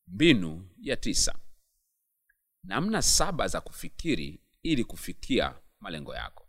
mbinu ya tisa namna saba za kufikiri ili kufikia malengo yako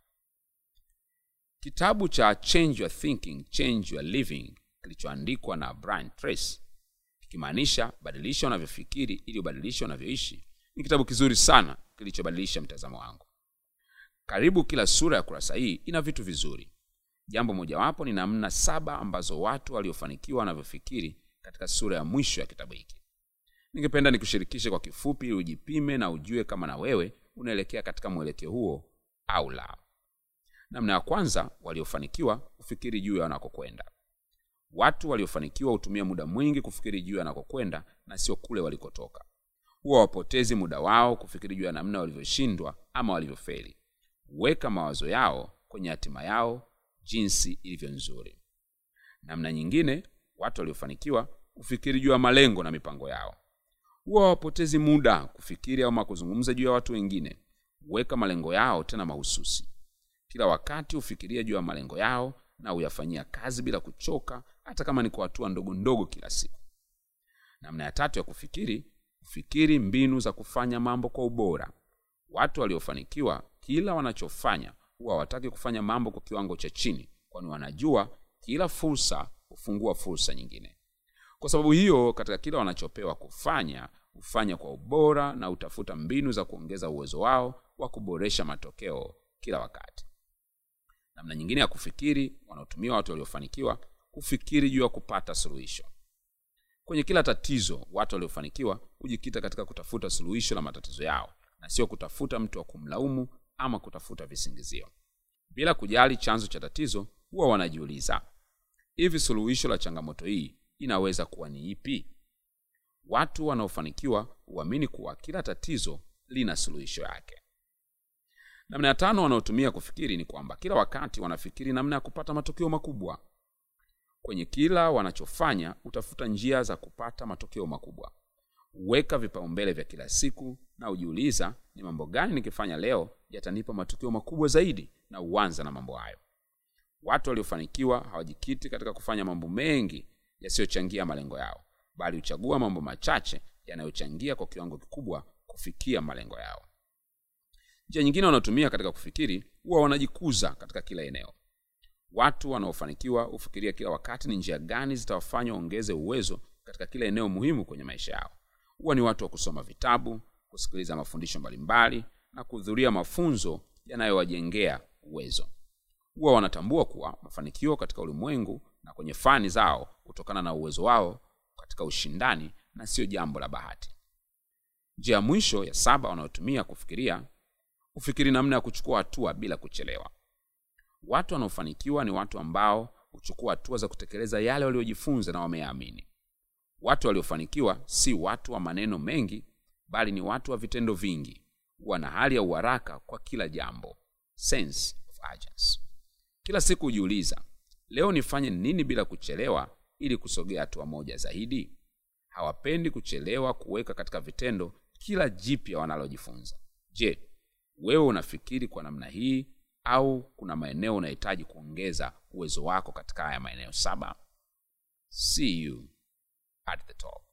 kitabu cha change your thinking change your living kilichoandikwa na brian trace kikimaanisha badilisha unavyofikiri ili ubadilishe unavyoishi ni kitabu kizuri sana kilichobadilisha mtazamo wangu karibu kila sura ya kurasa hii ina vitu vizuri jambo mojawapo ni namna saba ambazo watu waliofanikiwa wanavyofikiri katika sura ya mwisho ya kitabu hiki ningependa nikushirikishe kwa kifupi ili ujipime na ujue kama na wewe unaelekea katika mwelekeo huo au la namna ya kwanza waliofanikiwa kufikiri juu ya wanakokwenda watu waliofanikiwa hutumia muda mwingi kufikiri juu ya wanakokwenda na sio kule walikotoka huwa wapotezi muda wao kufikiri juu ya namna walivyoshindwa ama walivyofeli weka mawazo yao kwenye hatima yao jinsi ilivyo nzuri namna nyingine watu waliofanikiwa kufikiri juu ya malengo na mipango yao huwa hawapotezi muda kufikiri ama kuzungumza juu ya watu wengine weka malengo yao tena mahususi kila wakati hufikiria juu ya malengo yao na huyafanyia kazi bila kuchoka hata kama ni kwa hatua ndogo ndogo kila siku namna ya tatu ya kufikiri kufikiri mbinu za kufanya mambo kwa ubora watu waliofanikiwa kila wanachofanya huwa hawataki kufanya mambo kwa kiwango cha chini kwani wanajua kila fursa hufungua fursa nyingine kwa sababu hiyo katika kila wanachopewa kufanya hufanya kwa ubora na hutafuta mbinu za kuongeza uwezo wao wa kuboresha matokeo kila wakati namna nyingine ya kufikiri wanaotumia watu waliofanikiwa kufikiri juu ya kupata suluhisho kwenye kila tatizo watu waliofanikiwa hujikita katika kutafuta suluhisho la matatizo yao na sio kutafuta mtu wa kumlaumu ama kutafuta visingizio bila kujali chanzo cha tatizo huwa wanajiuliza hivi suluhisho la changamoto hii inaweza kuwa ni ipi watu wanaofanikiwa huamini kuwa kila tatizo lina suluhisho yake namna ya tano wanaotumia kufikiri ni kwamba kila wakati wanafikiri namna ya kupata matokeo makubwa kwenye kila wanachofanya utafuta njia za kupata matokeo makubwa weka vipaumbele vya kila siku na ujiuliza ni mambo gani nikifanya leo yatanipa matokeo makubwa zaidi na uanza na mambo hayo watu waliofanikiwa hawajikiti katika kufanya mambo mengi yasiyochangia malengo yao bali huchagua mambo machache yanayochangia kwa kiwango kikubwa kufikia malengo yao njia nyingine wanaotumia katika kufikiri huwa wanajikuza katika kila eneo watu wanaofanikiwa hufikiria kila wakati ni njia gani zitawafanya waongeze uwezo katika kila eneo muhimu kwenye maisha yao huwa ni watu wa kusoma vitabu kusikiliza mafundisho mbalimbali na kuhudhuria mafunzo yanayowajengea uwezo huwa wanatambua kuwa mafanikio katika ulimwengu na kwenye fani zao kutokana na uwezo wao katika ushindani na sio jambo la bahati njia ya mwisho ya saba wanayotumia kufikiria hufikiri namna ya kuchukua hatua bila kuchelewa watu wanaofanikiwa ni watu ambao huchukua hatua za kutekeleza yale waliojifunza na wameyaamini watu waliofanikiwa si watu wa maneno mengi bali ni watu wa vitendo vingi huwa na hali ya uharaka kwa kila jambo sense of urgency. kila siku hujiuliza leo nifanye nini bila kuchelewa ili kusogea hatua moja zaidi hawapendi kuchelewa kuweka katika vitendo kila jipya wanalojifunza je wewe unafikiri kwa namna hii au kuna maeneo unahitaji kuongeza uwezo wako katika haya maeneo saba see you at the top